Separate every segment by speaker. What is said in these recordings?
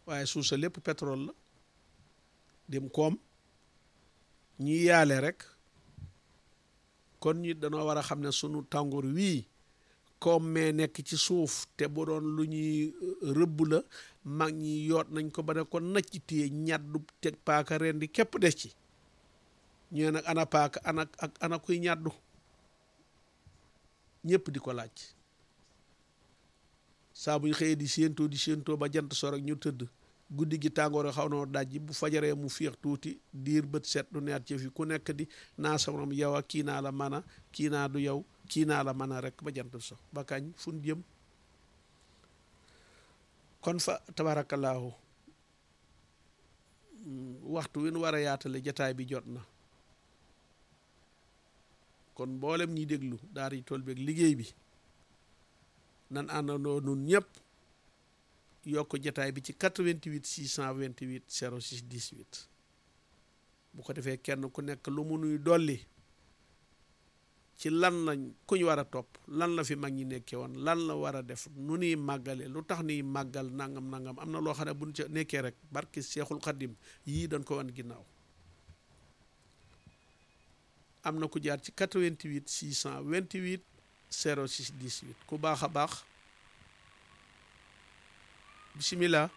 Speaker 1: waaye suuf sa lépp pétrole la dem koom ñi yaale rek kon ñi danoo war a xam ne sunu tàngoor wii koom mee nekk ci suuf te bu doon lu ñuy rëbb la mag ñi yoot nañ ko ba ne ko nacc téye ñaddu teg paaka ren di képp des ci ñee nag ana paaka ana ak ana kuy ñaddu ñëpp di ko laaj saa bu ñu xëyee di séentoo di séentoo ba jant so rek ñu tëdd guddi gi tàngoor xaw na daj bu fajaree mu féex tuuti diir bët set du neet ci fi ku nekk di naa sa morom yow ak kii naa la mën a kii naa du yow kii naa la mën a rek ba jant so ba kañ fun jëm kon fa tabaarakallaahu waxtu wi nu war a yaatale jataay bi jot na kon mboolem ñi déglu daara yi tool beeg liggéey bi nan àndandoo nun ñëpp yokk jataay bi ci 88 628 06 18 bu ko defee kenn ku nekk lu mu nuy dolli ci lan lañ kuñ war a topp lan la fi mag ñi nekkee woon lan la war a def nu nuy màggale lu tax nuy màggal nangam nangam am na loo xam ne buñ ca nekkee rek barki seexul xadim yii dañ ko wan ginnaaw am na ku jaar ci 88 628 06 18 ku baax a baax bisimilah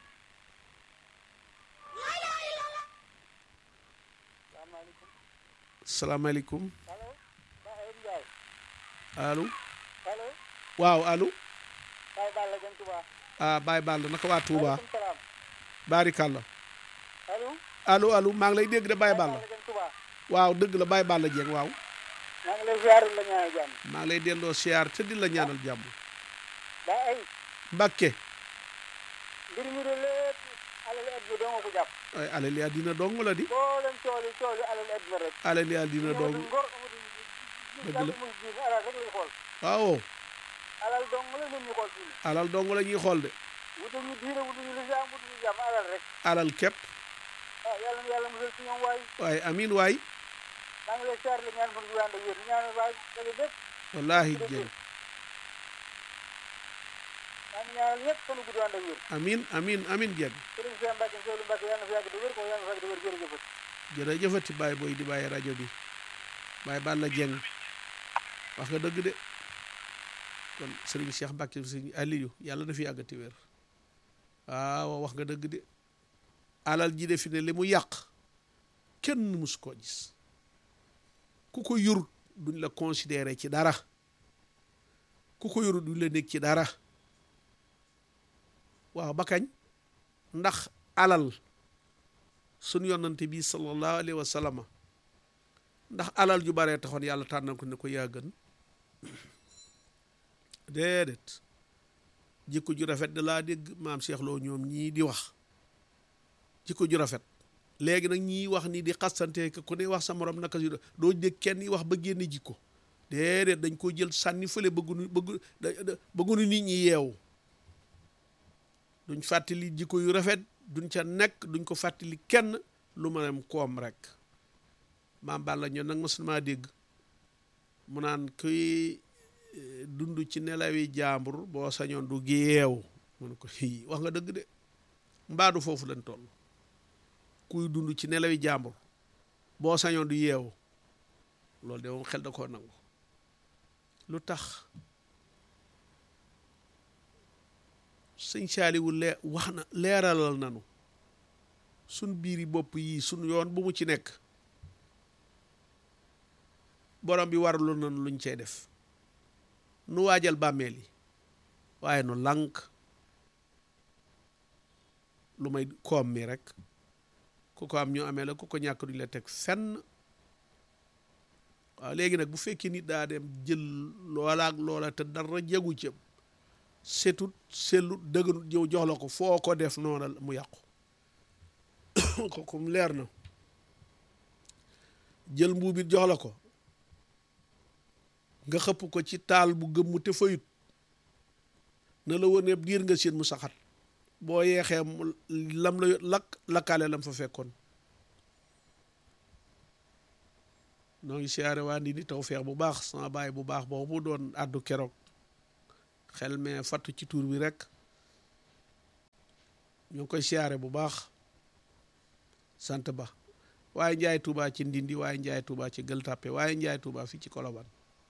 Speaker 1: salaamaaleykum allo waaw allo ah Baye Balla naka waa Touba baarikàlla allo allo maa ngi lay dégg de Baye Balla waaw dëgg la Baye Balla Dieng waaw
Speaker 2: maa ngi lay ziar la ñaanal jàmm
Speaker 1: maa ngi lay delloo siyaar te di la ñaanal jàmm
Speaker 2: daa ay
Speaker 1: Mbàkke
Speaker 2: mbir mi de lépp alal adduna doo nga ko jàpp
Speaker 1: ay alal yaa dina dong la di
Speaker 2: boo leen cooli cooli alal adduna rek
Speaker 1: alal yaa dina dong
Speaker 2: ngor
Speaker 1: Dëgg la.
Speaker 2: muy jiin alal rek lay xool
Speaker 1: waaw
Speaker 2: alal dong la nit ñi xool fii
Speaker 1: alal dong la ñuy xool de
Speaker 2: wutuñu diine wutuñu lislaam wutuñu jàmm alal rek
Speaker 1: alal képp
Speaker 2: ah yàlla na yàlla musal ci ñoom waay
Speaker 1: waaye amin waay
Speaker 2: maa ngi lay ziar la ñaan fan gu ànd ak wér ñaanal waay dëgg bépp
Speaker 1: wallahi Dieng
Speaker 2: maa ngi ñaanal ñëpp fan gu ànd ak wér
Speaker 1: amin amin amin Dieng
Speaker 2: sëriñ Cheikh Mbacke Seydou Mbacke yàlla na fi yàgg di wér ko yàlla na fi yàgg di wér jërëjëf
Speaker 1: jërëjëfati Baye booy di bàyyi rajo bi Baye Balla Dieng wax nga dëgg de kon Serigne Cheikh Mbacke Serigne Aliou yàlla na fi yàggati wér waaw wax nga dëgg de alal ji de fi ne li mu yàq kenn mus koo gis ku ko yurut duñ la considéré ci dara ku ko yurut duñ la nekk ci dara waaw ba kañ ndax alal sunu yonante bi sallallahu alayhi wa sallama ndax alal ju baree taxoon yàlla tànnal ko ne ko yaa gën déedéet jikko ju rafet da laa dégg maam Cheikh Lo ñoom ñii di wax jikko ju rafet léegi nag ñii wax ni di xastante ku ne wax sa morom naka si doo dégg kenn wax ba génne jikko déedéet dañ ko jël sànni fële bëggunu bëggu bëggunu nit ñi yeewu duñ fàttali jikko yu rafet duñ ca nekk duñ ko fàttali kenn lu ma dem koom rek maam Balla ñoom nag mosulmaa dégg mu naan kuy dund ci nelawi jàmbur boo sañoon du yeewu mu ne ko hi wax nga dëgg de mbaadu foofu lañ toll kuy dund ci nelawi jàmbur boo sañoon du yeewu loolu de moom xel da koo nangu lu tax sëñ saaliwu lee wax na leeralal nanu suñ biiri bopp yii suñ yoon bu mu ci nekk borom bi warlu nanu luñ cey def nu waajal bàmmeel yi waaye nu lànk lu may koom mi rek ku ko am ñu amee la ku ko ñàkk duñ la teg fenn waaw léegi nag bu fekkee nit daa dem jël loola ak loola te dara jagu cëm setut sellut dëgganut jëw jox la ko foo ko def noona mu yàqu kooku mu leer na jël mbuubit jox la ko nga xëpp ko ci taal bu gëmm te fayut na la wone diir nga seen mu saxat boo yeexee mu lam la lakk lakkaale lam fa fekkoon noo ngi siyaare waa ndi ni taw feex bu baax sama baay bu baax boobu mu doon àddu keroog xel mais fattu ci tuur bi rek ñu ngi koy siyaare bu baax sant ba waaye njaay Touba ci Ndindi waaye njaay Touba ci Gueule Tapée waaye njaay Touba fii ci Colobane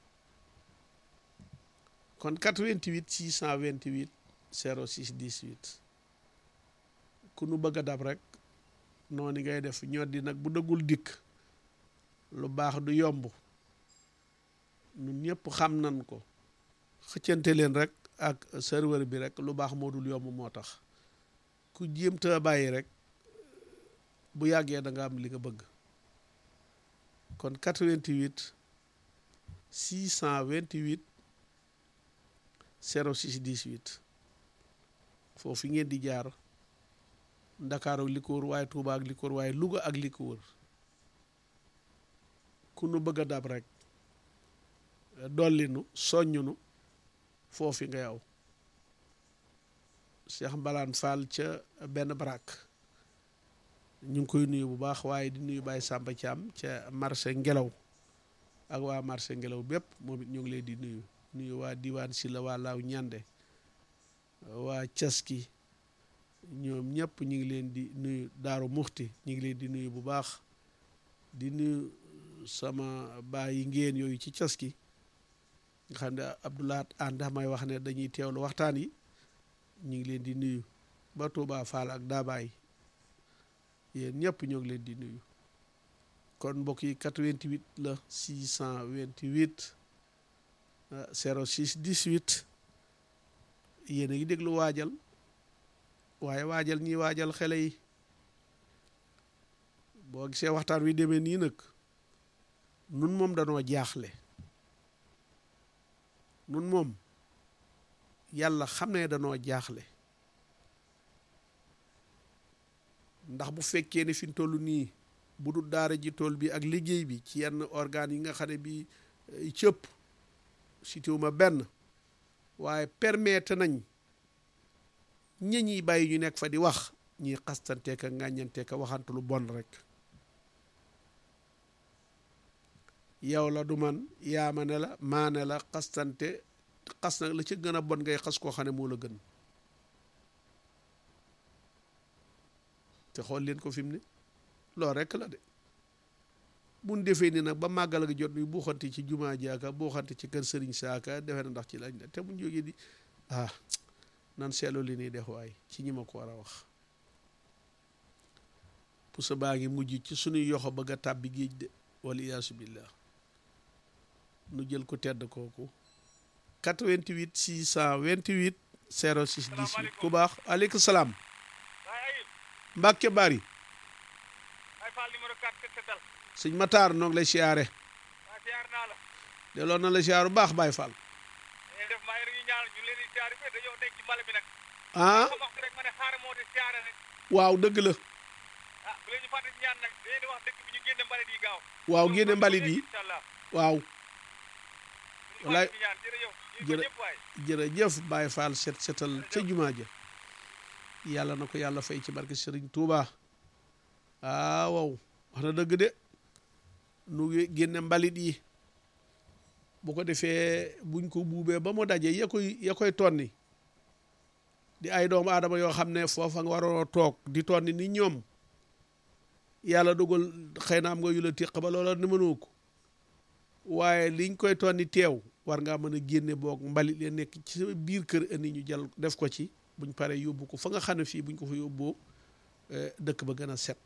Speaker 1: kon 88 628 06 18 ku nu bëgg a dab rek noonu ngay def ñoddi nag bu dëggul dikk lu baax du yomb ñun ñëpp xam nan ko xëccante leen rek ak serveur bi rek lu baax moo dul yomb moo tax ku jéem te bàyyi rek bu yàggee da nga am li nga bëgg kon 88 628 06 18 foofu ngeen di jaar Ndakaaru ak li ko wër waaye Tuuba ak li ko wër waaye Luga ak li ko wër ku nu bëgg a dab rek dollinu soññunu foofi nga yow Cheikh Mbalaan Fall ca benn barak ñu ngi koy nuyu bu baax waaye di nuyu Baye Samba Thiam ca marché ngelaw ak waa marché ngelaw bépp moom it ñu ngi leen di nuyu nuyu waa diwaan si la waa laaw ñande waa caski ñoom ñëpp ñu ngi leen di nuyu daaru muxti ñu ngi leen di nuyu bu baax di nuyu sama baay yi ngeen yooyu ci caski nga xam ne Abdoulaat ànd may wax ne dañuy teewlu waxtaan yi ñu ngi leen di nuyu ba Touba Fall ak Daabaay yéen ñëpp ñoo ngi leen di nuyu kon mbokk yi 88 la 628 06 18 yéen a ngi déglu waajal waaye waajal ñiy waajal xele yi boo gisee waxtaan wi demee nii nag nun moom danoo jaaxle nun moom yàlla xam ne danoo jaaxle ndax bu fekkee ne fi mu toll nii bu dul daara ji tool bi ak liggéey bi ci yenn organes yi nga xam ne bi cëpp sitiwuma benn waaye permettre nañ ñi ñiy bàyyi ñu nekk fa di wax ñiy xastanteeka ŋàññanteeka waxante lu bon rek yow la du man yaama ne la maane la xastante xas nag la ca gën a bon ngay xas koo xam ne moo la gën te xool leen ko fi mu ne loolu rekk la de buñ defee ni nag ba màggal gi jot bi buuxante ci jumaa jaaka buuxante ci kër sëriñ saaka defe na ndax ci lañ la te buñ jógee di ah nan seetlu li nii def waay ci ñi ma ko war a wax pusa baa ngi mujj ci suñuy yoxo bëgg a tàbbi géej de wala iyaasu billah nu jël ko tedd kooku 88 628 06 18 ku baax aleykum salaam Mbàkke bari sëñ Matar noog lay siyaare delloo na la siyaar bu baax Baay Fall ah waaw dëgg la waaw génne mbalit yi waaw walaay jërë jërëjëf Baay Fall set setal ca jumaa ja yàlla na ko yàlla fay ci barke Sëriñ Tuuba ah waaw wax na dëgg de nu génne mbalit yi bu ko defee buñ ko buubee ba mu daje ya koy ya koy tonni di ay doomu aadama yoo xam ne foofa nga waroo toog di tonni ni ñoom yàlla dogal xëy na am nga yu la téq ba loola ni mënoo ko waaye liñ koy tonni teew war ngaa mën a génne boog mbalit ya nekk ci sa biir kër indi ñu jël def ko ci buñ paree yóbbu ko fa nga xam ne fii buñ ko fa yóbboo dëkk ba gën a set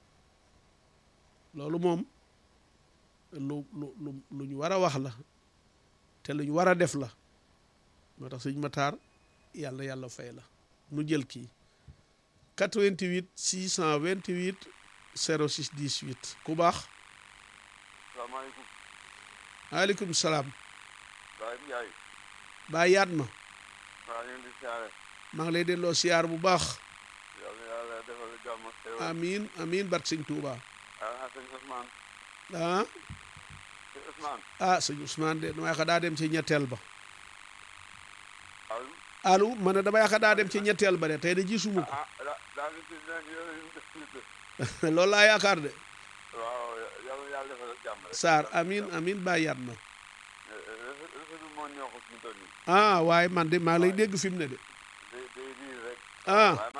Speaker 1: loolu moom lu lu lu lu ñu war a wax la te lu ñu war a def la moo tax sëñ Matar yàlla yàlla fay la nu jël kii 88 628 06 18 ku baax.
Speaker 3: salaamaaleykum.
Speaker 1: maaleykum salaam.
Speaker 3: Baye Ndiaye.
Speaker 1: Baye yaat ma.
Speaker 3: maa ngi leen di siyaare.
Speaker 1: maa ngi lay delloo siyaar bu baax.
Speaker 3: yàlla yàlla defal jàmm ak xéwal.
Speaker 1: amiin amiin barke sëñ Touba.
Speaker 3: ah sëñ Ousmane.
Speaker 1: ah
Speaker 3: sëñ Ousmane.
Speaker 1: ah sëñ Ousmane de damay xa daa dem ci ñetteel ba.
Speaker 3: allo.
Speaker 1: allo ma ne damay xa daa dem ci ñetteel ba de tey de gisuma ko.
Speaker 3: ah daa daa ngi si nekk yéen a ngi def
Speaker 1: loolu laa yaakaar de.
Speaker 3: waaw yàlla yàlla defal jàmm rek.
Speaker 1: Sarr amiin amiin Baye yaat ma.
Speaker 3: rafetlu moo ñoo ko suñu toll nii.
Speaker 1: ah waaye man de maa lay dégg fi mu ne de.
Speaker 3: day day riir rek.
Speaker 1: ah
Speaker 3: waaye maa ngi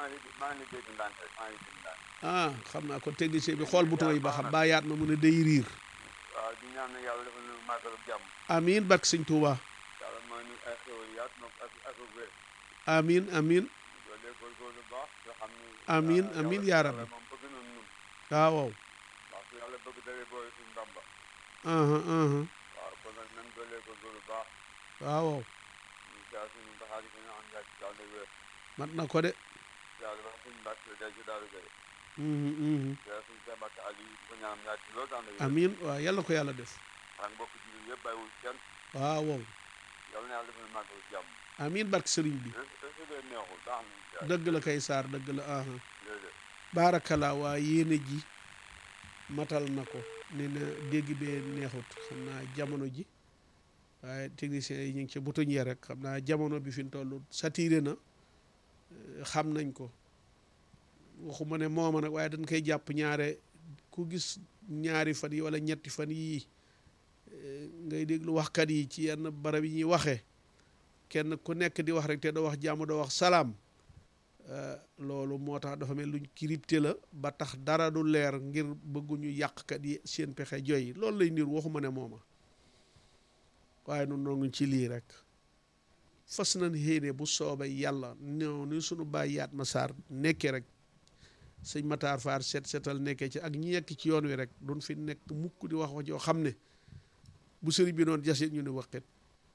Speaker 3: maa ngi dégg ndànk rek maa ngi dégg ndànk
Speaker 1: ah xam naa kon technicien bi xool bouton yi ba xam baa yaat ma mu ne day riir
Speaker 3: waaw di ñaan yàlla defal ñu màggal ak jàmm
Speaker 1: amiin barke sëñ Tuuba
Speaker 3: yàlla mooy ñu ay xéwal yaatu na ak ak wér
Speaker 1: amiin amiin
Speaker 3: loolu góorgóorlu baax nga xam ni
Speaker 1: Amiin,
Speaker 3: yàlla-
Speaker 1: amiin,
Speaker 3: yàlla-
Speaker 1: yaa rabbi.
Speaker 3: yàlla moom bëgg na ñun
Speaker 1: waaw waaw
Speaker 3: waaw su yàlla bëgg dawee boole suñu ndamba
Speaker 1: aha aha
Speaker 3: waaw kon nag nan doolee góorgóorlu baax
Speaker 1: waaw waaw
Speaker 3: ñu saa suñu baxaari ko ñu am yàgg ci yàlla wér
Speaker 1: mat na ko de
Speaker 3: yàlla wax suñu mbàkk day ci daal gay
Speaker 1: Mhm, mhm.
Speaker 3: yàlla suñu sa mbàkk ali di ko ñaan yàgg ci loolu daan wér
Speaker 1: amiin waaw yàlla ko yàlla def
Speaker 3: ak mbokk jullit yëpp bàyyiwul kenn
Speaker 1: waaw waaw
Speaker 3: yàlla na yàlla defal màggal ak jàmm
Speaker 1: amiin barke sëriñ bi
Speaker 3: est-ce que neexul baax na incha allah
Speaker 1: dëgg la kay saar dëgg la aha
Speaker 3: jërëjëf
Speaker 1: baarakala waa yéene ji matal na ko nee na dégg bee neexut xam naa jamono ji waaye techniciens yi ñu ngi ci butuñ ya rek xam naa jamono bi fi mu toll saturé na eh, xam nañ ko waxuma ne mooma nag waaye dañ koy jàpp ñaare ku gis ñaari fan yi wala ñetti fan yii eh, ngay déglu waxkat yi ci yenn barab yi ñuy waxee kenn ku nekk di wax rek te doo wax jàmm doo wax salaam Uh, loolu moo tax dafa mel luñ crypté la ba tax dara du leer ngir bëgguñu yàqkat yi seen pexe joy loolu lay niir waxuma ne mooma waaye nun noo ngi ci lii rek fas nañ xéene bu soobee yàlla ñoo ni sunu bàyyi yaat ma saar nekkee rek sëñ Matar Faar set setal nekkee ci ak ñi nekk ci yoon wi rek duñ fi nekk mukk di wax wax joo xam ne bu sëriñ bi noonu jasit ñu ne waqit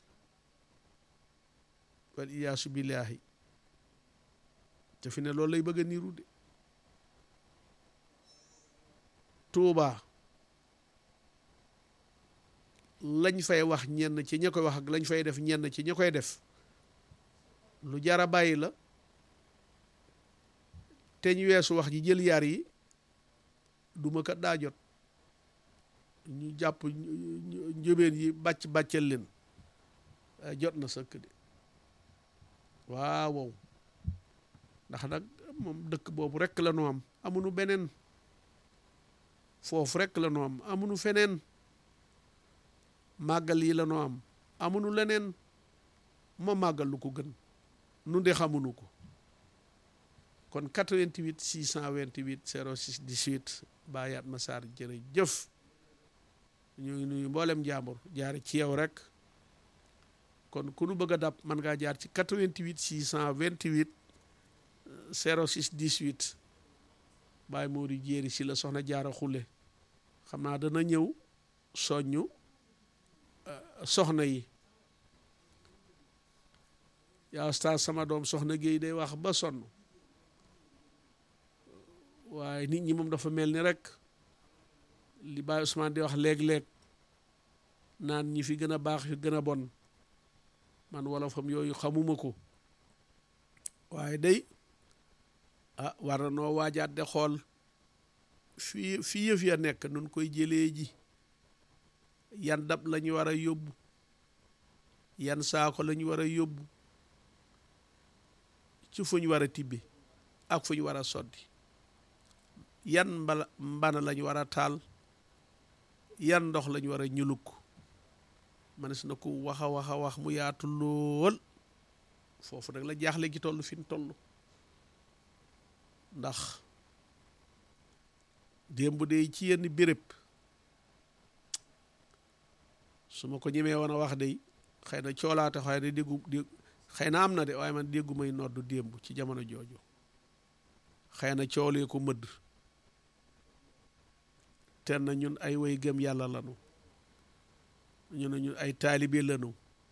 Speaker 1: wal iyaasu billaahi te fi ne loolu lay bëgg a niiru de Tuuba lañ fay wax ñenn ci ña koy wax ak lañ fay def ñenn ci ña koy def lu jara bàyyi la te ñu weesu wax ji jël yar yi duma kat daa jot ñu jàpp njóbeen yi bàcc bàccal leen waaye jot na sëkk de waaw wow ndax nag moom dëkk boobu rekk la nu am amuñu beneen foofu rekk la nu am amuñu feneen màggal yi la nu am amuñu leneen ma màggal lu ko gën nu de xamuñu ko kon 88 628 06 18 bàyyaat ma saar jërëjëf ñu ngi nuyu mboolem jàmbur jaari ci yow rek kon ku nu bëgg a dab man ngaa jaar ci 88 628 06 18 Baye Mori jéeri si la soxna jaara xule xam naa dana ñëw soññu soxna yi yaa ustaas sama doom soxna Géey day wax ba sonn waaye nit ñi moom dafa mel ni rek li Baye Ousmane di wax léeg-léeg naan ñi fi gën a baax fi gën a bon man wolofam yooyu xamuma ko waaye day ah war na noo waajaat de xool fii fii yëf ya nekk nun koy jëlee ji yan dab la ñu war a yóbbu yan saako la ñu war a yóbbu ci fu ñu war a tibbi ak fu ñu war a soddi yan mbala mbana la ñu war a taal yan ndox la ñu war a ñuluk manes na ko wax a wax a wax mu yaatu lool foofu nag la jaaxle gi toll fi mu toll ndax démb de ci yenn béréb su ma ko ñemee woon a wax de xëy na coolaate xëy na déggu dégg xëy na am na de waaye man déggu may noddu démb ci jamono jooju xëy na coolee ko mëdd te na ñun ay way gëm yàlla lanu ñu ne ñun ay taalibe lanu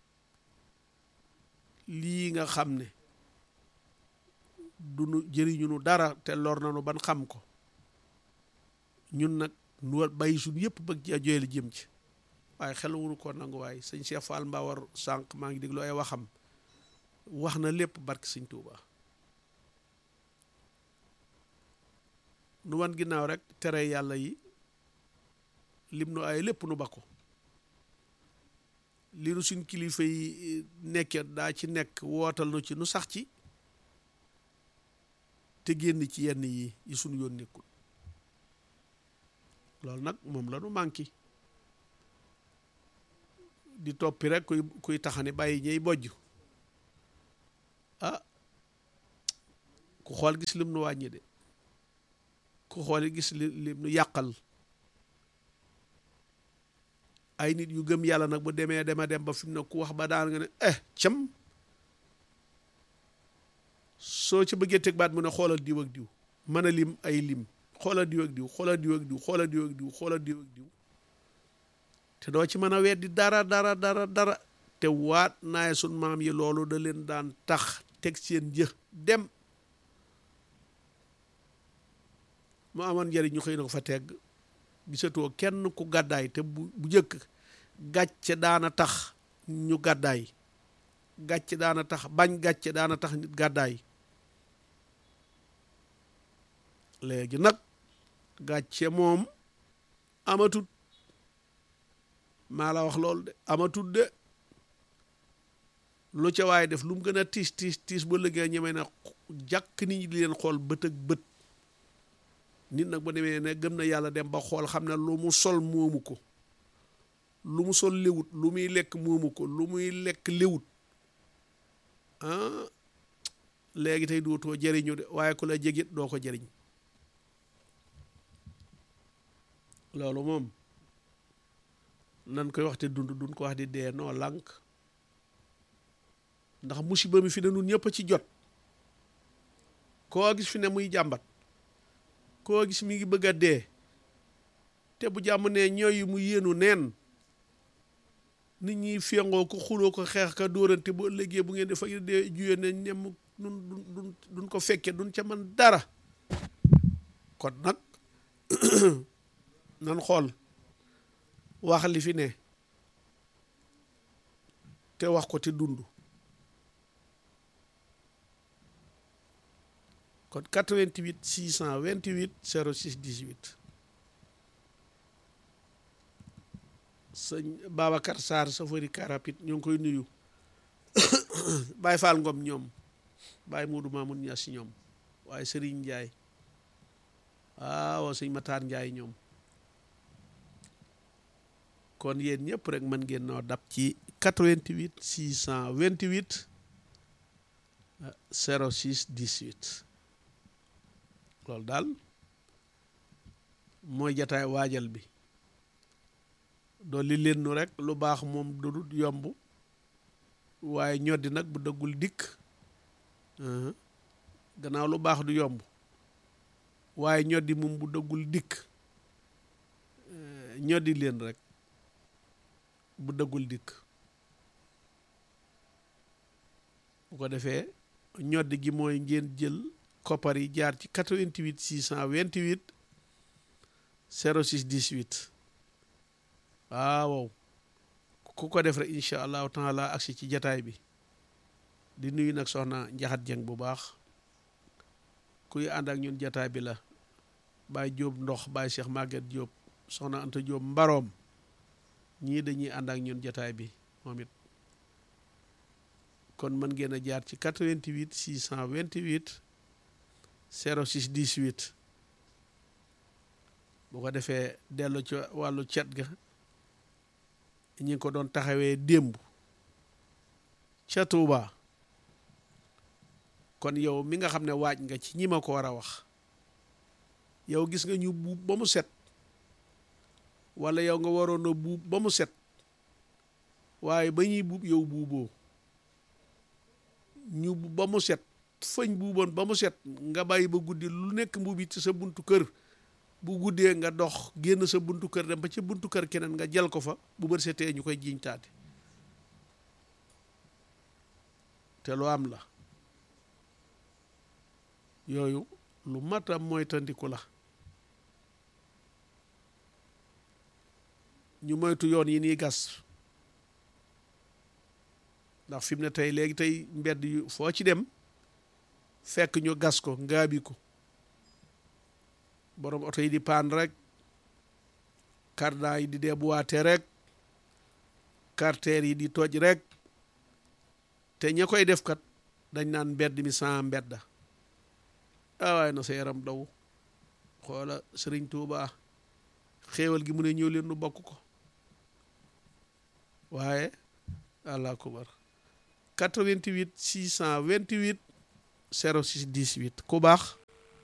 Speaker 1: lii nga xam ne du nu jëriñu nu dara te lor nanu ban xam ko ñun nag nu war bàyyi suñu yëpp bëgg ci joyel jëm ci waaye xel wunu ko nangu waaye sëñ Cheikh Fall Mbawar sànq maa ngi déglu ay waxam wax na lépp barke sëñ Tuuba nu wan ginnaaw rek tere yàlla yi lim nu ay lépp nu ba ko li nu suñ kilifa yi nekkee daa ci nekk wootal nu ci nu sax ci te génn ci yenn yi yi suñu yoon nekkul loolu nag moom la nu manqué di toppi rek kuy kuy taxani bàyyi ñey bojj ah ku xool gis lim nu wàññi de ku xool gis li lim nu yàqal ay nit yu gëm yàlla nag bu demee dema dem ba fi mu ne ku wax ba daan nga ne eh cam soo ci bëggee teg baat mu ne xoolal diw ak diw mën a lim ay lim xoolal diw ak diw xoolal diw ak diw xoolal diw ak diw xoolal diw ak diw te doo ci mën a weddi dara dara dara dara te waat naay sun maam yi loolu da leen daan tax teg seen jë dem mu amoon njëriñ ñu xëy na ko fa tegg gisatoo kenn ku gàddaay te bu bu njëkk gàcce daana tax ñu gàddaay gàcce daana tax bañ gàcce daana tax nit gàddaay léegi nag gàcce moom amatut maa la wax loolu de amatut de lu ca waaye def lu mu gën a tiis tiis tiis ba liggéey ñemee na jàkk nit ñi di leen xool bët ak bët nit nag ba demee ne gëm na yàlla dem ba xool xam ne lu mu sol moomu ko lu mu sol léwut lu muy lekk moomu ko lu muy lekk léwut ah léegi tey dootoo jëriñu de waaye ku la jegit doo ko jëriñ loolu moom nan koy wax te dund duñ ko wax di dee noo lànk ndax musiba mi fi ne nun ñëpp a ci jot koo gis fi ne muy jàmbat koo gis mi ngi bëgg a dee te bu jàmm ne ñooy mu yéenu neen nit ñi féngoo ko xuloo ko xeex ka dóorante bu ëllëgee bu ngeen defa dee juyee ne ñem dun dun duñ ko fekke duñ ca man dara kon nag nan xool wax li fi ne te wax ko te dund kon 88 628 06 18 sëñ Babacar Sarr safari karapit ñoo ngi koy nuyu Baye Fall Ngom ñoom Baye Modou Mamoun Niass ñoom waaye Serigne Ndiaye waaw sëñ Matar Ndiaye ñoom kon yéen ñëpp rek mën ngeen noo dab ci 88 628 06 18 loolu daal mooy jataay waajal bi dolli leen nu rek lu baax moom du dul yomb waaye ñoddi nag bu dëggul dikk gannaaw lu baax du yomb waaye ñoddi moom bu dëggul dikk ñoddi leen rek bu dëggul dikk bu ko defee ñoddi gi mooy ngeen jël koppar yi jaar ci 88 628 06 18 waaw ku ko def rek incha allahu taala agsi ci jataay bi di nuyu nag soxna njaxat jeng bu baax kuy ànd ak ñun jataay bi la Baye Jóob ndox Baye Cheikh Maguette Jóob soxna Anta Jóob mbaroom ñii dañuy ànd ak ñun jataay bi moom it kon mën ngeen a jaar ci 88 628 06 18 bu ko defee dellu ci wàllu cet ga ñi ngi ko doon taxawee démb ca Tuuba kon yow mi nga xam ne waaj nga ci ñi ma ko war a wax yow gis nga ñu buub ba mu set wala yow nga waroon a buub ba mu set waaye ba ñuy buub yow buuboo ñu ba mu set fañ buuboon ba mu set nga bàyyi ba guddi lu nekk mbuubi ci sa buntu kër bu guddee nga dox génn sa buntu kër dem ba ca buntu kër keneen nga jël ko fa bu bër setee ñu koy jiiñ taate te lu am la yooyu lu mat a moytandiku la ñu moytu yoon yi nii gas ndax fi mu ne tey léegi tey mbedd yu foo ci dem fekk ñu gas ko ngaabi ko borom oto yi di paan rek cardan yi di déboîté rek carter yi di toj rek te ña koy def kat dañ naan mbedd mi sans mbedda ah waaye na sa yaram daw xoola sëriñ Tuuba xéewal gi mu ne ñëw leen nu bokk ko waaye allah akubar 88 628 06 18 ku baax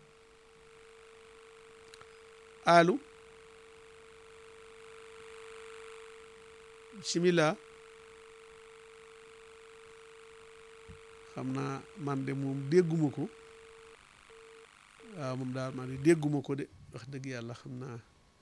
Speaker 1: allo bismillah xam naa man de moom dégguma ko waaw moom daal man de dégguma ko de wax dëgg yàlla xam naa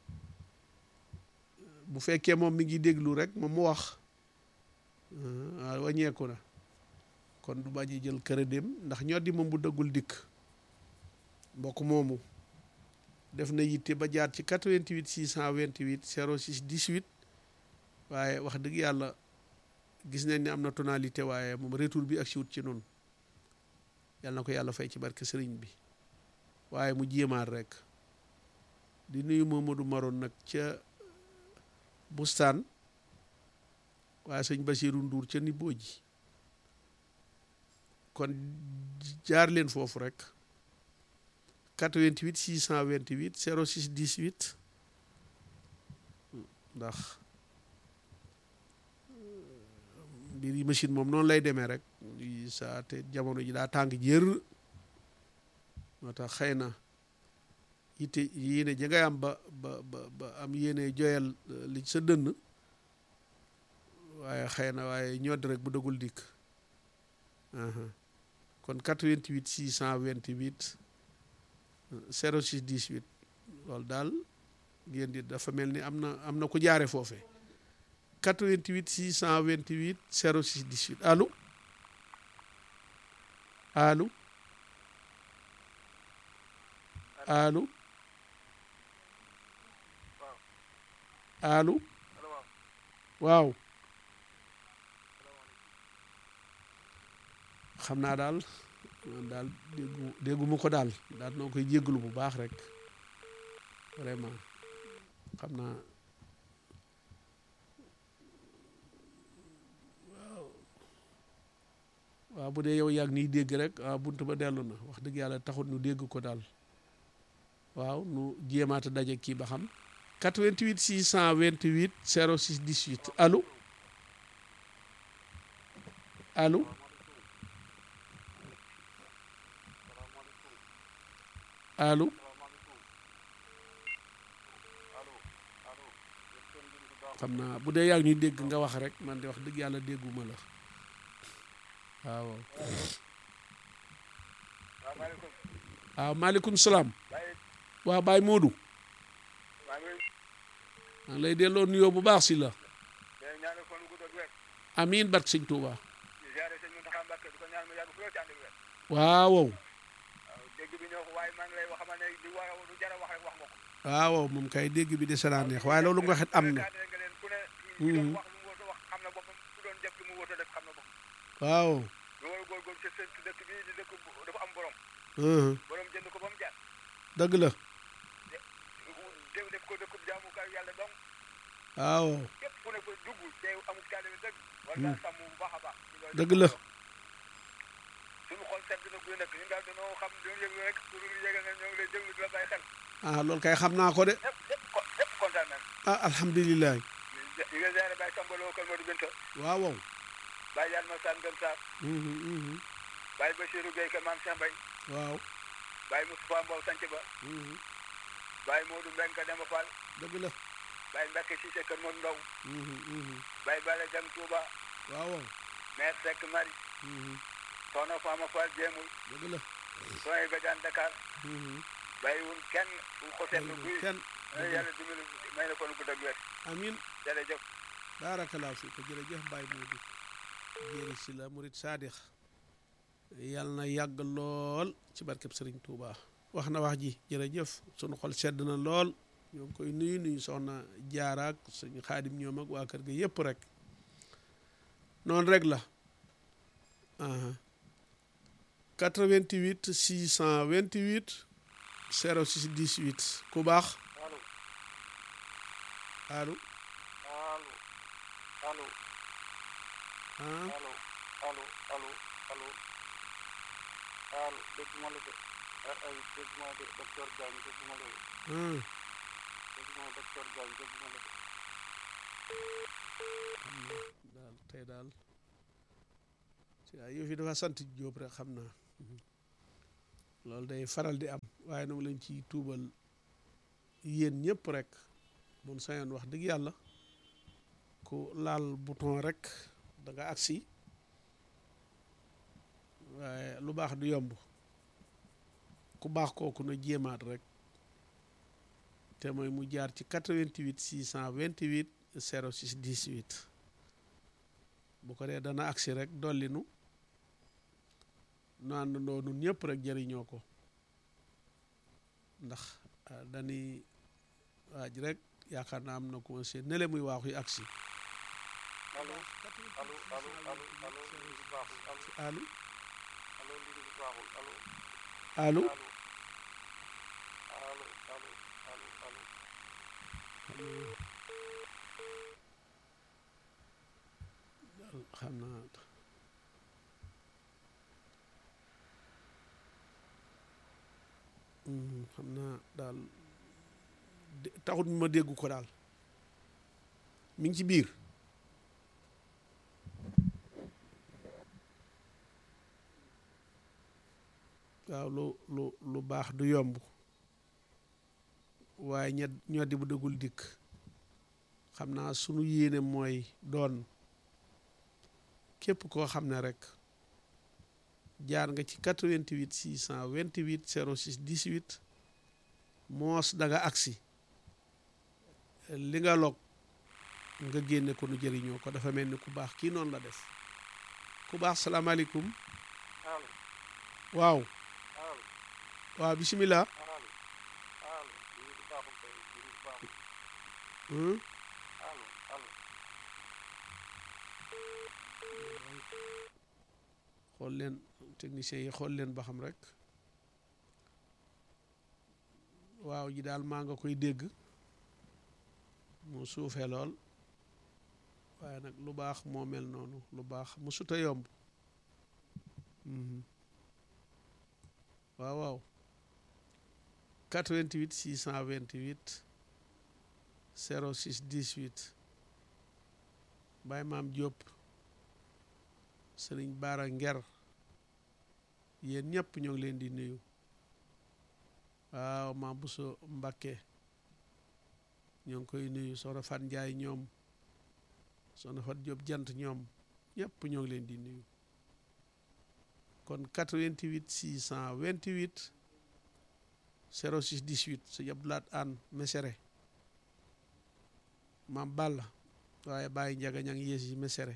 Speaker 1: bu fekkee moom mi ngi déglu rek moom mu wax waaw wàññeeku na kon du bañ a jël kër dem ndax ñoo di moom bu dëggul dikk mbokk moomu def na yitte ba jaar ci 88 628 06 18 waaye wax dëgg yàlla gis nañ ne am na tonalité waaye moom retour bi ak si wut ci noonu yàlla na ko yàlla fay ci barke sëriñ bi waaye mu jéemaat rek di nuyu Mamadou Maroon nag ca bustaan waaye sëñ Basiiru Nduur ca Niboo ji kon jaar leen foofu rek 88 628 06 18 ndax mbir yi machine moom noonu lay demee rek saa te jamono ji daa tàng jër moo tax xëy na yitte yéene ji ngay am ba ba ba ba am yéene joyal li sa dënn waaye xëy na waaye ñodd rek bu dëggul dikk kon 88 628 06 18 loolu daal ngeen di dafa mel ni am na am na ku jaare foofe 88 628 06 18 allo allo allo allo waaw xam naa daal man daal déggu dégguma ko daal daal noo koy jéggalu bu baax rek vraiment xam naa waaw waaw bu dee yow yàgg niy dégg rek waaw bunt ba dellu na wax dëgg yàlla taxut nu dégg ko daal waaw nu jéemaata daje kii ba xam 88 628 06 18 allo allo allo xam naa bu dee yaa ngi ñuy dégg nga wax rek man de wax dëgg yàlla dégguma la waaw waaw maaleykum salaam waaw Baye Modou maa ngi lay delloo nuyoo bu baax si la amiin barke sëñ Touba waaw waaw moom kay dégg bi de naa neex waaye loolu nga waxit am na waaw dëgg la waaw dëgg la ah loolu kay xam naa ko de ah alhamdulilah waaw waaw
Speaker 2: Baye Yane Massane Ngom Sarr. Baye Bachirou Gueye Kër Mame Cheikh Mbaye.
Speaker 1: waaw.
Speaker 2: Baye Moustapha Mbow Sanc Ba. Baye Modou Mbengue Demba Fall.
Speaker 1: dëgg la.
Speaker 2: Baye Mbacke Cissé Kër Modou Ndaw. Baye Bala Jam Touba.
Speaker 1: waaw waaw.
Speaker 2: Mère Seck Marie. Soxna Fama Fall Jéemul.
Speaker 1: dëgg la.
Speaker 2: Soxna Badiane Dakar. bàyyi wun kenn fu ko seetlu buy.
Speaker 1: kenn
Speaker 2: yàlla dimbali may na ko nu gudd ak wér.
Speaker 1: amiin
Speaker 2: jërëjëf.
Speaker 1: baarakalaa fi ko jërëjëf Baye Modou jéeri si la murit saadix yàlla na yàgg lool ci barkeb Sëriñ Touba wax na wax ji jërëjëf sunu xol sedd na lool ñoo ngi koy nuyu nuyu soxna jaaraak suñu xaadim ñoom ak waa kër ga yëpp rek noonu rek la 88 628 06 18 ku baax allo
Speaker 2: allo allo
Speaker 1: ah
Speaker 2: allo allo allo allo allo dégg ma la de ay dégg ma de docteur Diagne dégg ma la de
Speaker 1: ah
Speaker 2: dégg ma docteur Diagne dégg ma la de
Speaker 1: xam na daal tey daal ci ay yëf yi dafa sant Jóob rek xam naa loolu day faral di am waaye nag lañ ciy tuubal yéen ñëpp rek mun sañoon wax dëgg yàlla ku laal bouton rek da nga agsi waaye lu baax du yomb ku baax kooku na jéemaat rek te mooy mu jaar ci 88 628 06 18 bu ko dee dana agsi rek dolli nu nu àndandoo nun ñëpp rek jëriñoo ko ndax dañuy waaj rek yaakaar naa am na ko seen nele muy waaxu yi agsi
Speaker 2: allo allo allo allo allo lii bi baaxul allo
Speaker 1: allo
Speaker 2: allo lii bi baaxul allo
Speaker 1: allo
Speaker 2: allo allo allo allo allo
Speaker 1: daal xam naa Hmm, xam naa daal de- taxut ma dégg ko daal mi ngi ci biir waaw lu lu lu baax du yomb waaye ña ñoo di bu dëggul dikk xam naa sunu yéene mooy doon képp koo xam ne rek jaar nga ci 88 628 06 18 moos da nga agsi li nga log nga génne ko nu jëriñoo ko dafa mel ni ku baax kii noonu la def ku baax salaamaaleykum
Speaker 2: allo
Speaker 1: waaw
Speaker 2: allo
Speaker 1: waaw bisimilah
Speaker 2: allo allo lii bi baaxul tey lii bi baaxul
Speaker 1: Hmm?
Speaker 2: allo allo
Speaker 1: xool leen techniciens yi xool leen ba xam rek waaw ji daal maa nga koy dégg mu suufee lool waaye nag lu baax moo mel noonu lu baax mu suta yomb Mhm. waaw waaw 88 628 06 18 Baye Maam Diop sëriñ Baara Nger yéen ñëpp ñoo ngi leen di nuyu waaw maam Bousso Mbakke ñoo ngi koy nuyu soxna Fan Njaay ñoom soxna Fat Diop jant ñoom ñëpp ñoo ngi leen di nuyu kon 88 628 06 18 sëñ Abdoulaat Anne Mesere maam Balla waaye Baye Njaga ña ngi yées yi Mesere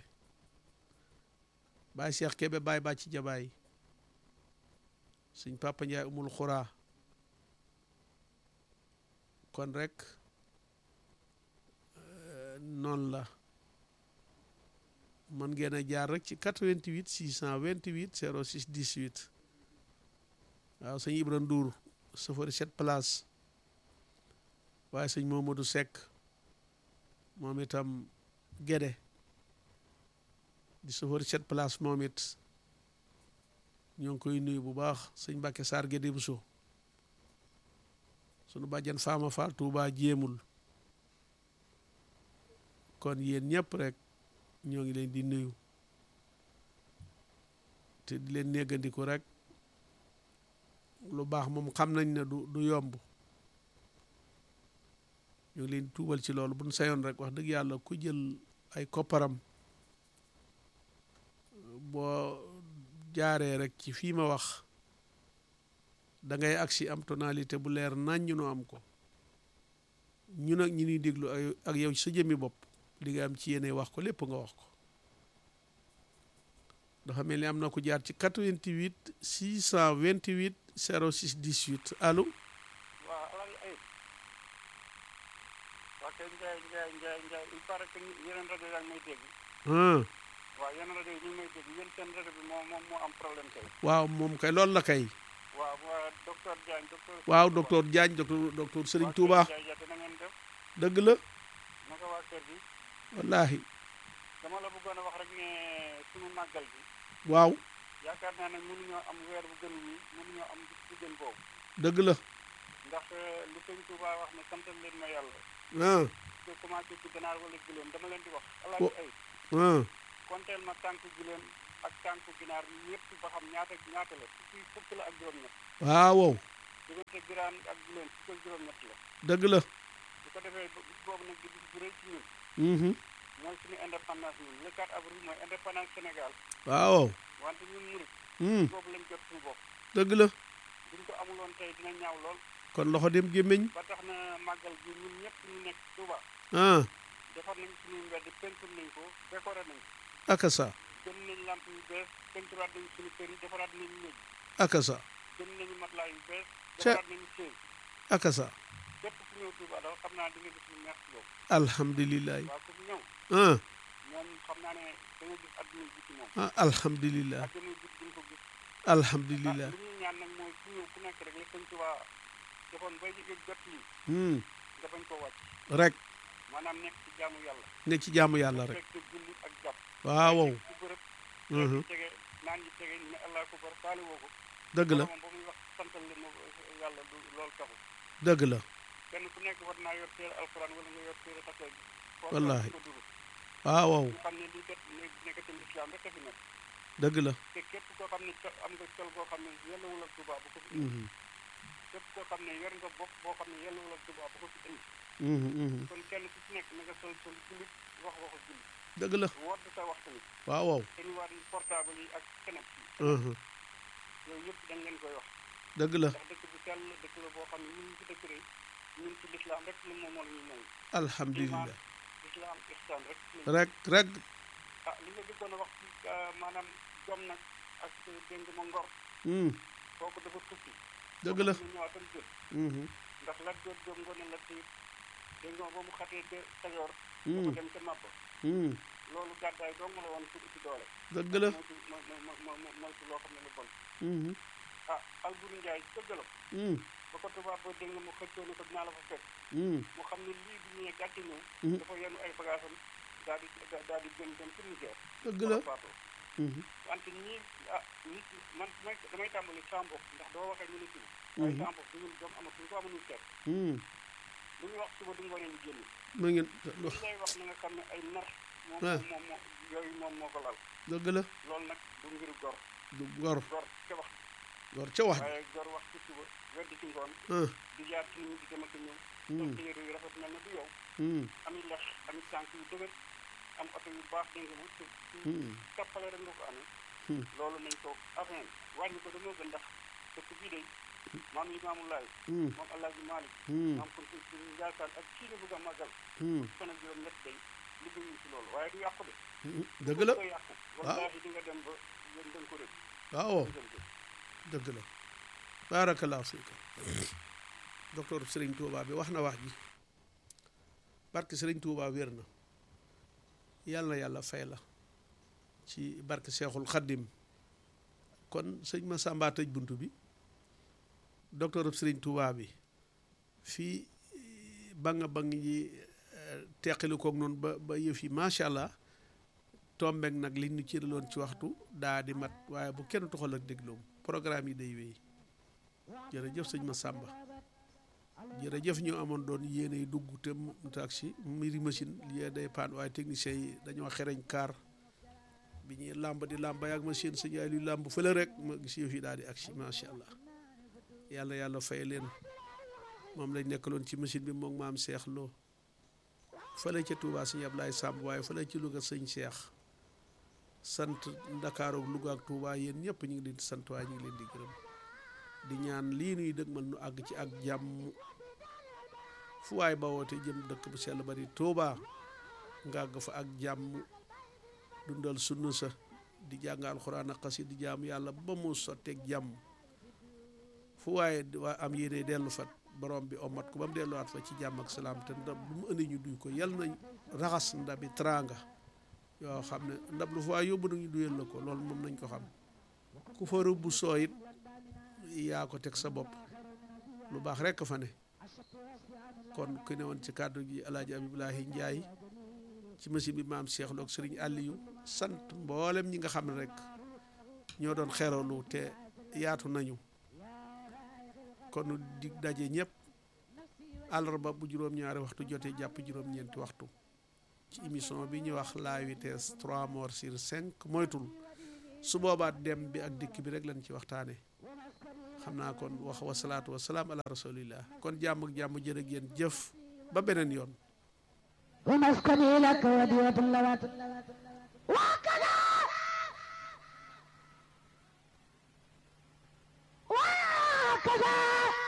Speaker 1: Baye Cheikh Kebe Baye Bàcci Jabaay suñ Papa Njaay umul xuraa kon rek euh, noonu la mën ngeen a jaar rek ci 88 628 06 18 waaw sëñ Ibra Ndour safari sept place waaye sëñ Momadou Seck moom itam Gédé di safari sept place moom it ñoo ngi koy nuyu bu baax sëñ Mbàkke Saar Gédé Bousso sunu bàjjan Faama Fall Touba jéemul kon yéen ñëpp rek ñoo ngi leen di nuyu te di leen néggandiku rek lu baax moom xam nañ ne du du yomb ñu ngi leen di tuubal ci loolu bu ñu sayoon rek wax dëgg yàlla ku jël ay kopparam boo jaaree rek ci fii ma wax da ngay agsi am tonalité bu leer nañ ñu nu am ko ñu nag ñi ñuy déglu ay- ak yow sa jëmmi bopp li nga am ci yéene wax ko lépp nga wax ko dafa mel ni am na ko jaar ci 88 628 06 18 allo
Speaker 2: waaw alal ayib waa kay Ndiaye Ndiaye Ndiaye Ndiaye il paraît que yeneen rajo yaa ngi may dégg
Speaker 1: ah
Speaker 2: waaw yeneen rajo yi ñu ngi may dégg yéen seen rajo bi moo moom moo am problème tey
Speaker 1: waaw moom kay loolu la kay
Speaker 2: waaw waa docteur Diagne docteur
Speaker 1: waaw docteur Diagne docteur docteur Serigne Touba
Speaker 2: Ndiaye Diagne na ngeen def
Speaker 1: dëgg la
Speaker 2: naka waa kër gi
Speaker 1: wallaahi
Speaker 2: dama la bëggoon a wax rek ne sunu màggal bi
Speaker 1: waaw
Speaker 2: yaakaar naa ne mënuñoo am weer bu gën wi mënuñoo am bis bu gën boobu
Speaker 1: dëgg la
Speaker 2: ndax li sëñ Touba wax ne santal leen ma yàlla
Speaker 1: ah
Speaker 2: te commencé ci ganaar wala giléem dama leen di wax
Speaker 1: Wo-
Speaker 2: alaaji ay
Speaker 1: ah
Speaker 2: konteel ma tànk giléem ak tànku ginaar ñëpp ba xam ñaata ñaata la fukki fukk la ak juróom-ñett
Speaker 1: waaw wow
Speaker 2: diggante giraan ak guleen fukk ak juróom-ñett la
Speaker 1: dëgg la
Speaker 2: bu ko defee ba bis boobu nag di bis bu rëy ci ñun
Speaker 1: mhm
Speaker 2: mooy suñu indépendance ñun le 4 avril mooy indépendance Sénégal
Speaker 1: waaw
Speaker 2: wante ñun murit
Speaker 1: mhm
Speaker 2: boobu lañ jot suñu bopp
Speaker 1: dëgg la
Speaker 2: buñ ko amuloon tey dina ñaaw lool
Speaker 1: kon loxo dem gémmiñ
Speaker 2: ba tax na màggal gi ñun ñëpp ñu nekk Touba
Speaker 1: ah
Speaker 2: defar nañ suñuy mbedd peinture nañ ko décoré nañ ko
Speaker 1: aka sa
Speaker 2: jënd nañ lamp yu bees peinturaat nañ suñu kër yi defaraat nañ néeg
Speaker 1: aka sa
Speaker 2: jënd nañu matelas yu bees
Speaker 1: Ca-
Speaker 2: defaraat nañu chaise
Speaker 1: aka sa
Speaker 2: képp ku ñëw Touba daal xam naa di nga gis lu neex ci yow
Speaker 1: alhamdulilah
Speaker 2: waaw ku fi ñëw
Speaker 1: ah
Speaker 2: moom xam naa ne da nga gis adduna ji ci moom
Speaker 1: ah alhamdulilah
Speaker 2: adduna ji di nga ko gis
Speaker 1: alhamdulilah
Speaker 2: li ñuy ñaan nag mooy ku ñëw ku nekk rek la sëñ Touba defoon bay yëg jot lii
Speaker 1: hmm
Speaker 2: nga bañ ko wàcc
Speaker 1: rek
Speaker 2: maanaam nekk ci jaamu yàlla
Speaker 1: ne ci jaamu yàlla rek
Speaker 2: fekk julli ak jàpp
Speaker 1: waaw wow
Speaker 2: ci bërëb
Speaker 1: mhm
Speaker 2: ci tege naan yi tege ne allah akbar faale woo ko
Speaker 1: dëgg la
Speaker 2: moom ba muy wax santal leen ma yàlla du loolu taxul
Speaker 1: dëgg la
Speaker 2: kenn ku nekk war naa yor téere alquran wala nga yor téere xasee bi
Speaker 1: Wallaahi.
Speaker 2: ko duru
Speaker 1: waaw wow
Speaker 2: ñu xam ne lii kat ne nekkatul islam rek a fi nekk
Speaker 1: dëgg la
Speaker 2: te képp koo xam ne co- am nga col goo xam ne yellawul ak tubaab bu ko fi indi
Speaker 1: mhm
Speaker 2: képp koo xam ne yor nga bopp boo xam ne yellawul ak tubaab bu ko fi indi
Speaker 1: mhm mhm
Speaker 2: kon kenn ku ci nekk na nga sol sol jullit wax waxu jullit
Speaker 1: dëgg la
Speaker 2: wodd sa wax tamit
Speaker 1: waaw wow
Speaker 2: te ñu war portable yi ak keneen
Speaker 1: mhm
Speaker 2: yooyu yëpp dañ leen koy wax
Speaker 1: dëgg la
Speaker 2: ndax dëkk bu sell dëkk la boo xam ne ñun ci dëkk rek ñun ci lislaam rek la moom moo la ñuy may
Speaker 1: alhamdulilah
Speaker 2: lislaam ihsaan rek la
Speaker 1: rek rek
Speaker 2: ah li nga dëkkoon a wax ci ah, maanaam jom nag ak dégg ma ngor
Speaker 1: hmm
Speaker 2: kooku dafa tukki
Speaker 1: dëgg la
Speaker 2: ñu ñëwaatam jël
Speaker 1: mhm
Speaker 2: ndax la jot jom ngoone la tiit dégg nga ba mu xatee ca Kajoor dafa
Speaker 1: hmm
Speaker 2: dem ca Màppa
Speaker 1: hmm
Speaker 2: loolu gàddaay dong la woon pour uti doole
Speaker 1: dëgg la
Speaker 2: moytu mo mo mo mo- moytu loo xam ne lu bon
Speaker 1: mhm
Speaker 2: ah Alburi Njaay ca Jolof
Speaker 1: hmm
Speaker 2: ba ko tubaab ba dégg nga mu xëccoo ne ko dinaa la fa fekk
Speaker 1: hmm
Speaker 2: mu xam ne lii bi ñëwee gàcce ñëw
Speaker 1: Mhm.
Speaker 2: dafa yenu ay bagaasam daal di daal di gën dem ci Niger
Speaker 1: dëgg la
Speaker 2: faatoo
Speaker 1: mhm
Speaker 2: wante ñii ah nit ñi man damay damay tàmbali sama bopp ndax doo waxee ñu ne suba waaye
Speaker 1: Mhm.
Speaker 2: sama bopp ñun jom amatuñ ko amuñu seet
Speaker 1: hmm
Speaker 2: lu ñu wax suba du ngoonee ñu génn
Speaker 1: ma ngeen
Speaker 2: li lay wax na nga xam ne ay nar moom
Speaker 1: Ah.
Speaker 2: moom moo yooyu moom moo ko lal
Speaker 1: dëgg la
Speaker 2: loolu nag du ngir gor
Speaker 1: du gor
Speaker 2: gor ca wax
Speaker 1: gor ca wax ji
Speaker 2: waaye gor wax ci suba wedd ci ngoon
Speaker 1: ah
Speaker 2: di jaar ci nit ñi di dem ak a ñëw
Speaker 1: hmm
Speaker 2: sol yére yu rafet mel na du yow
Speaker 1: hmm
Speaker 2: ami lex ami tànk yu dëgër am oto yu baax dégg nga ci ci
Speaker 1: hmm
Speaker 2: tappale rek nga ko amee
Speaker 1: Hmm.
Speaker 2: loolu nañ ko afin wàññi ko dañoo gën ndax dëkk bii day maam yi maamu laay
Speaker 1: hmm
Speaker 2: maam alaaji maalik
Speaker 1: hmm
Speaker 2: maam kon ci njaasaan ak kii nga bëgg a màggal
Speaker 1: hmm
Speaker 2: fan ak juróom ñett day liggéeyuñ ci loolu waaye du yàqu de
Speaker 1: hmm dëgg la
Speaker 2: ko yàqu wallaahi di nga dem ba yéen dañ ko rëdd
Speaker 1: waaw
Speaker 2: jëm jëm
Speaker 1: dëgg la barakallahu fiika docteur Serigne Touba bi wax na wax ji barke Serigne Touba wér na yàlla na yàlla fay la ci barke Seexul Xaddim kon sëñ ma Samba tëj bunt bi docteur Serigne Touba bi fii ba nga ba nga ji teqali koog noonu ba ba yëf yi macha allah tombeek nag liñ ñu cëraloon ci waxtu daa di mat waaye bu kenn toxal ak dégloom programme yi day wéy jërëjëf sëñ ma Samba jërëjëf ñu amoon doon yéene yi dugg te mu taxi mbiri machine lii day paan waaye technicien yi dañoo xereñ kaar bi ñuy làmb di làmb ak machine sëñ yaay luy làmb fële rek ma gis yëf yi daal di agsi macha allah yàlla yàlla fay leen moom lañ nekkaloon ci machine bi moom maam Cheikh Lo fële ca Touba sëñ Ablaye Samb waaye fële ci Louga sëñ Cheikh sant Ndakaaru ak Louga ak Touba yéen ñëpp ñu ngi leen di sant waaye ñu ngi leen di gërëm di ñaan lii nuy dëgmal nu àgg ci ak jàmm fu waay ba woote jëm dëkk bu sell bari Touba nga àgg fa ak jàmm dundal sunna sa di jàng alxuraan ak xasi di jaamu yàlla ba mu sotteeg jàmm fu waaye waa am yéene dellu fa borom bi omat ko ba mu delluwaat fa ci jàmm ak salaam te ndab lu mu indi ñu duy ko yal nañ raxas ndabi teraanga yoo xam ne ndab lu fa waay yóbbu nañu duyal la ko loolu moom nañ ko xam ku fa rëbbu soo it yaa ko teg sa bopp lu baax rekk fa ne kon ku ne woon ci kàddu gi alaaji abibulahi njaay ci machine bi maam Cheikh Lo ak sëriñ Aliou sant mboolem ñi nga xam ne rek ñoo doon xeralu te yaatu nañu kon di daje ñëpp àllarba bu juróom-ñaari waxtu jotee jàpp juróom-ñeenti waxtu ci émission bi ñuy wax la vitesse 3 morts sur 5 moytul su boobaa dem bi ak dikk bi rek lañ ci waxtaane xam naa kon wax wasalaatu wasalaam ala rasulillah kon jàmm ak jàmm jërë ngeen jëf ba beneen yoon
Speaker 4: ومسكني لك ودية اللوات وكذا وكذا